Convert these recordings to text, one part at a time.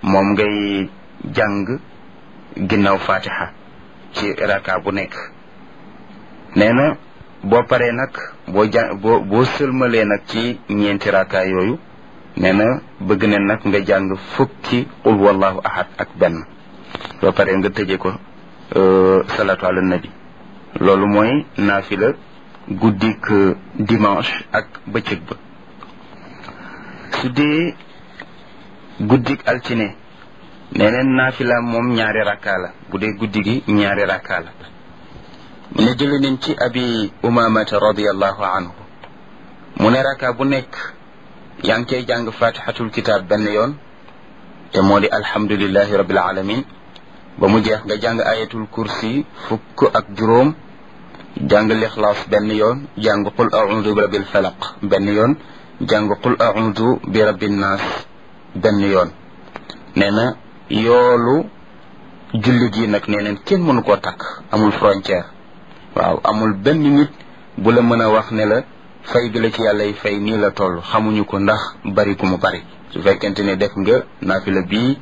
moom ngay jàng ginnaaw fatiha ci raka bu nekk nee na boo paree nag boo jàng boo boo sëlmalee nag ci ñeenti raka yooyu nee na bëgg ne nag nga jàng fukki qul wallahu ahad ak benn boo paree nga tëje ko salatu ala nabi loolu mooy naafila guddik dimanche ak bëccëg ba su dee guddik altine neneen naafila moom ñaari rakka la bu dee guddi gi ñaari rakka la mu ne jële nañ ci abi umamata radiallahu anhu mu ne rakka bu nekk yaa ngi cay jàng fatihatul kitab benn yoon te moo di alhamdulillahi rabbil alamin ba mu jeex nga jàng ayatul kursi fukk ak juróom jàng lixlaas benn yoon jàng qul audu bi rabbil falaq benn yoon jàng qul audu bi rabbin naas benn yoon nee na yoolu julli gi nag nee neen kenn mënu koo takk amul frontière waaw amul benn nit bu la mën a wax ne la fay bi la ci yàlla yi fay nii la toll xamuñu ko ndax bari ku mu bari su fekkente ne def nga naafila bii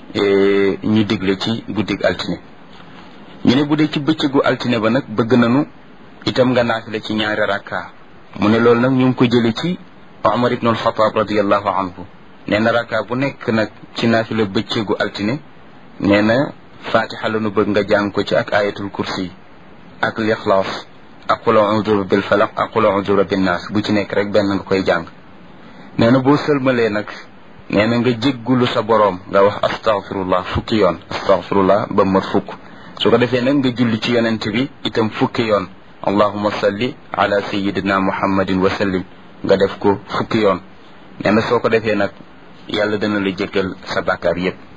ñu digle ci guddig altine ñu ne bu dee ci bëccëgu altine ba nag bëgg nañu itam nga naafila ci ñaari rakka mu ne loolu nag ñu ngi ko jële ci Omar ibn al-Khattab radiallahu anhu nee na rakka bu nekk nag ci naafila bëccëgu altine nee na fatiha la nu bëgg nga jàng ko ci ak ayatul kursi ak lixlaas ak qul a'udhu bil falaq ak qul a'udhu rabbin nas bu ci nekk rek benn nga koy jàng nee na boo sëlmalee nag nee na nga jéggulu sa boroom nga wax astaghfirullah fukki yoon astaghfirullah ba mat fukk su ko defee nag nga julli ci yonent bi itam fukki yoon allahuma salli ala sayidina muhammadin wa sallim nga def ko fukki yoon nee na soo ko defee nag yàlla dana la jéggal sa bàkkaar yépp